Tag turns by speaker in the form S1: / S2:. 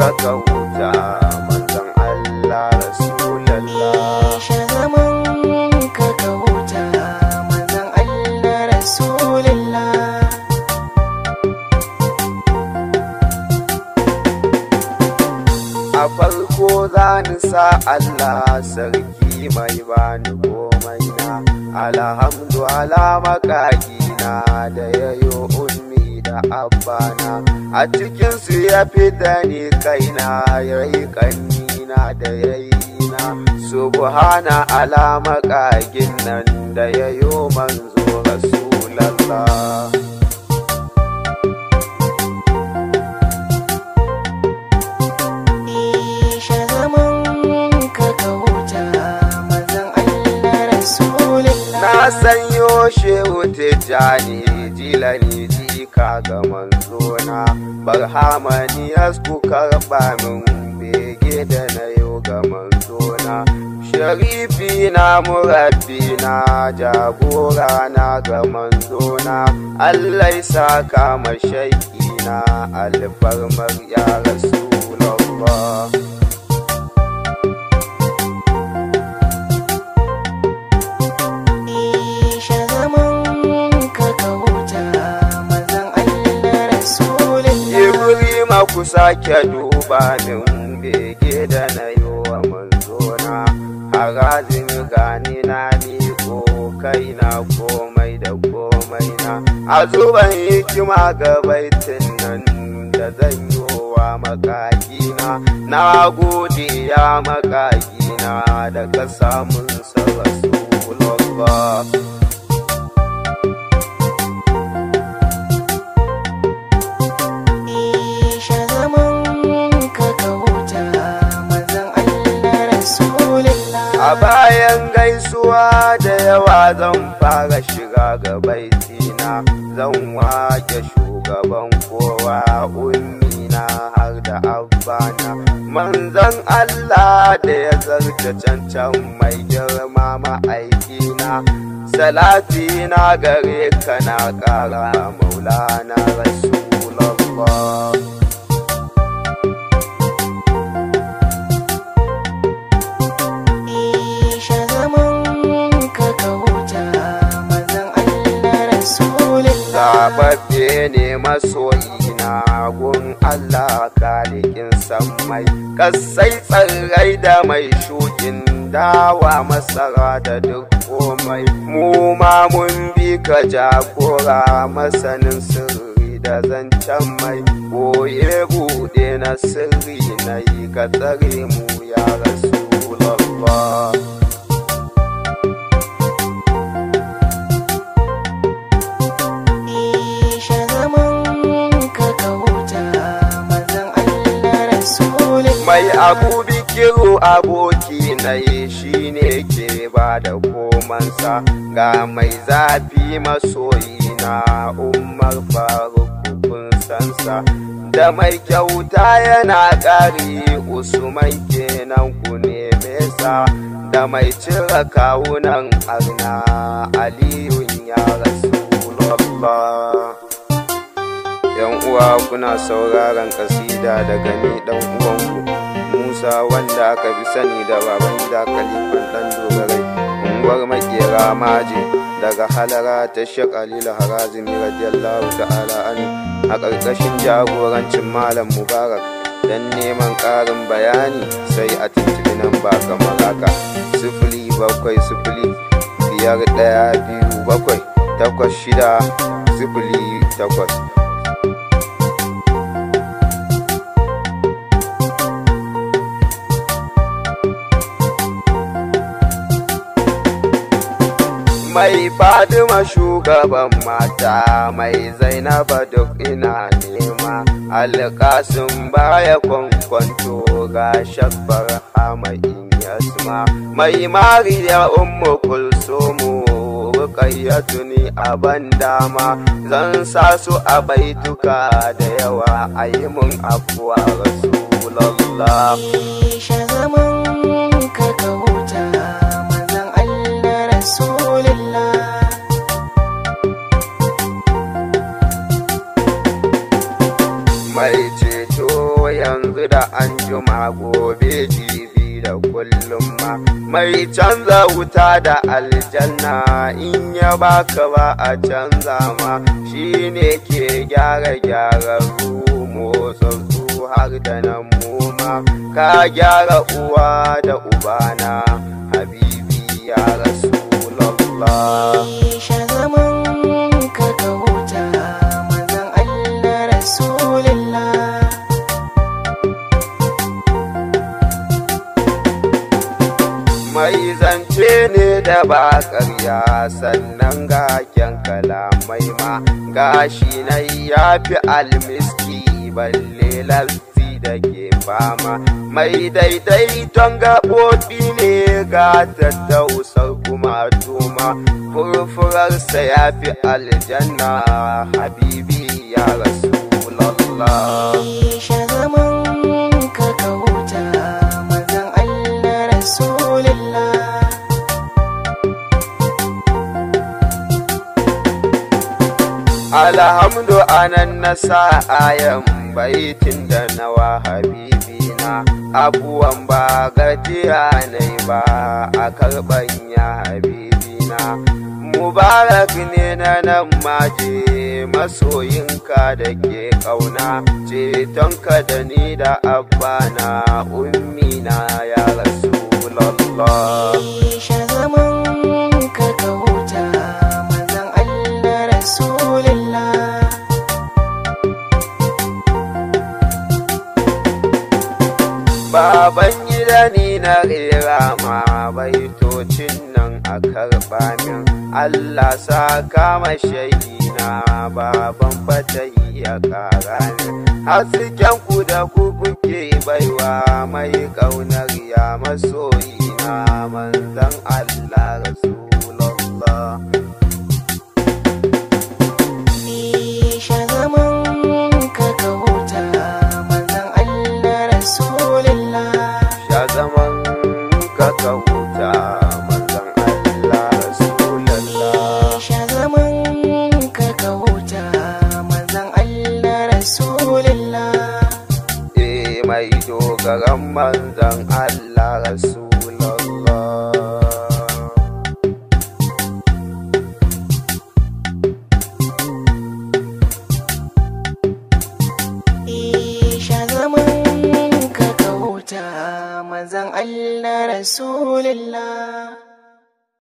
S1: ka ka huta manzon Allah Rasulallah
S2: Sha zaman ka ka huta manzon Allah Rasulullah
S1: a farko za ni sa Allah sarki mai bani komai na alhamdu ala makakina da yayo ummi da abbana a cikinsu ya fita ni kaina yayi kannina da yayina subhana ala makagin nan da yayo manzo rasulallah
S2: Sha zaman ka ka huta manzon Allah Rasulullah
S1: Na sanyo shehu tijjani jilani jika ga manzona barhamani yasku karɓa min bege da na yau ga manzona sharifi na murabbi na jagora na ga manzona Allah ya saka mashaiki na alfarmar ya rasulallah
S2: Sha zaman ka ka huta manzon Allah Rasulullah
S1: Ibrima ku sake duba min bege da na yi wa manzona harazin gani na miko kaina komai da komai na a zuban hikima ga baitin nan da zan yi wa makakina na gode ya makakina da ka samun sa Rasulullah
S2: Sha zaman ka ka huta manzon Allah Rasulullah
S1: A bayan gaisuwa da yawa zan fara shiga ga baitina zan wake shugaban kowa ummina har da abbana manzon Allah da ya zarta cancan mai girma ma'aikina salati na gare ka na ƙara maulana rasulallah
S2: Sha zaman ka ka huta manzon Allah Rasulullah
S1: Zababbe ne masoyina gun Allah kalikin sammai kasai tsirrai da mai shukin dawa masara da duk komai mu ma mun bi ka jagora masanin sirri da zancen mai boye buɗe na sirri na yi ka tsare mu ya rasulallah
S2: Sha zaman ka ka huta manzon Allah Rasulullah
S1: mai abu bikiru aboki na yi shi ne ke ba da komansa ga mai zafi masoyi na umar faruk kun sansa da mai kyauta yana ƙari usman kenan ku neme sa da mai cire kawunan arna aliyun ya rasulallah yan uwa kuna sauraron kasida daga ni dan uwanku Musa wanda aka fi sani da baban gida kalifan dan dogarai unguwar makera maje daga halara ta Sheikh Alilu Harazimi radiyallahu ta'ala an a ƙarƙashin jagorancin Malam Mubarak dan neman ƙarin bayani sai a tuntuɓi nan ba kamar haka sifili bakwai sifili biyar ɗaya biyu bakwai takwas shida sifili takwas mai fadima shugaban mata mai zainaba duk ina nema alƙasin baya kwankwanto ga shabbar hamayin yasma mai mariya ummu kulsumu rukayyatu ni a ban dama zan sa su a baituka da yawa a yi mun afuwa rasulallah
S2: Sha zaman ka ka huta manzon Allah Rasulullah
S1: mai ceto yanzu da an kullum ma mai canza wuta da aljanna in ya baka ba a canza ma shi ne ke gyara gyararru motsatsu har da nan muma ka gyara uwa da ubana habibi ya rasu
S2: Sha zaman ka ka huta manzan Allah Rasulullah
S1: mai zance ne da ba ƙarya sannan ga kyan kalamai ma gashi na ya fi almiski balle lasti da ke fama mai daidaiton gaɓoɓi ne ga tattausar kuma tuma furfurarsa ya fi aljanna habibi ya rasu
S2: Sha zaman ka ka huta manzan Allah Rasulullah
S1: Alhamdu anan na sa ayan baitin da nawa habibina abuwan ba gajiya ne ba a karban ya habibina Mubarak ne na nan maje masoyinka da ke ƙauna cetonka da ni da abbana ummina ya rasu
S2: Sha zaman ka ka huta manzan Allah Rasulullah
S1: Baban gida ni na rera ma baitocin nan a karɓa min Allah sa kama shaidina baban fata iya ƙara min hasken ku da ku kuke baiwa mai ƙaunar ya masoyina manzan Allah Rasulallah.
S2: Sha zaman ka ka huta manzan Allah Rasulullah
S1: Sha zaman ka ka huta manzan Allah Rasulallah.
S2: Sha zaman ka ka huta manzan Allah Rasulullah
S1: Eh mai dogaran manzan Allah Rasulallah.
S2: Sha zaman ka ka huta manzan Allah Rasulullah